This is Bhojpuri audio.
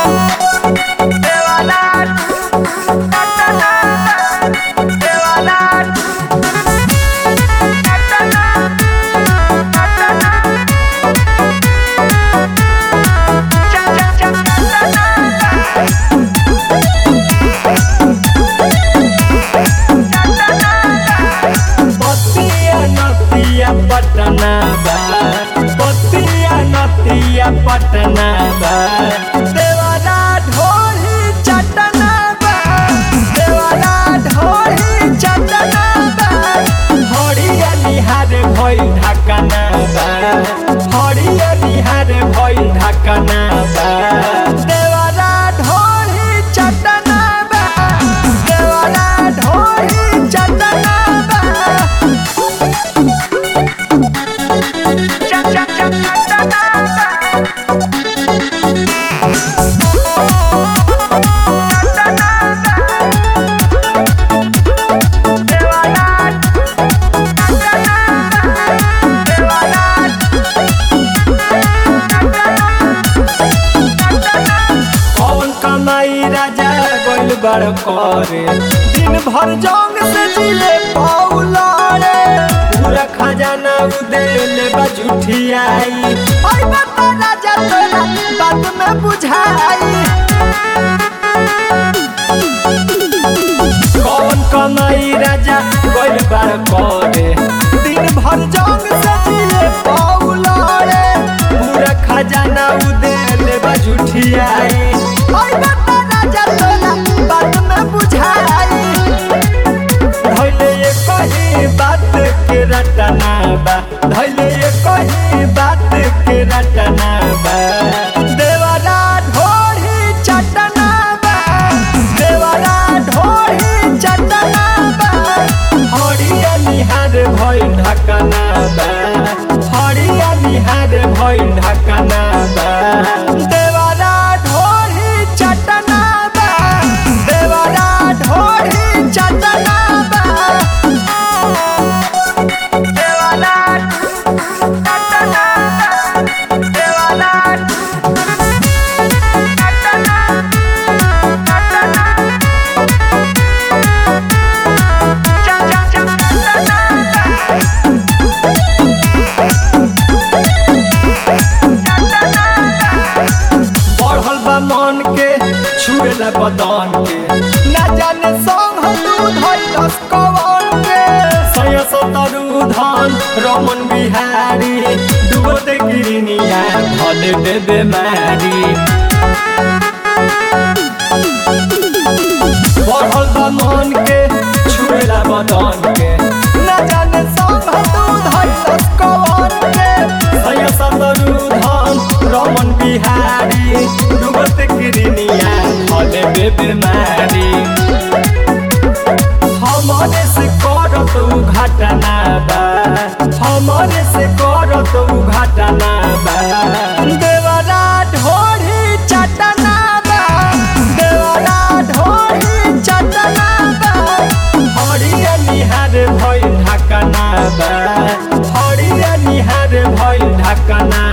बतिया नतिया पटना बा बतिया नतिया पटना बा देवारा ढोली चटना बा देवारा ढोली चटना बा हरिया निहार भइल ढाकना बा हरिया निहार भइल ढाकना बा देवारा ढोली चटना बा देवारा ढोली चटना बा कौन कमाई राजा गोल बड़ करे दिन भर जंग से जिले पौलारे पूरा खजाना उदेल बजुठियाई ओय बता राजा तोरा बात में बुझाई कौन कमाई राजा गोल बड़ करे दिन भर जंग से जिले पौलारे पूरा खजाना उदेल बजुठियाई ओय बता राजा तोरा बात में बुझाई धैले ये कही बात के रटना बा धैले ये कही बात के रटना बा देवरा ढोरी चटना बा देवरा ढोरी चटना बा हरिया निहार भइल ढकना बा हरिया निहार भइल ढकना बा देवरा ढोरी चटना बा देवरा ढोरी चटना बा देवरा चटना बा देवरा चटना चटना बढ़ल बा मन के छुएला बदन के ना जाने संग तू धैलस कवन के सय सतरु धन रमन बिहारी डुबत गिरनिया भले दे बेमारी बढ़ल बा मन के छुएला बदन के ना जाने संग तू धैलस कवन के सय सतरु धन रमन बिहारी डुबत गिरनिया भले दे बेमारी हमारे से करत उ घटना बा हमारे से करत उ घटना बा देवरा ढोरी चटना बा देवरा ढोरी चटना बा हरिया निहार भइल ढकना बा हरिया निहार भइल ढकना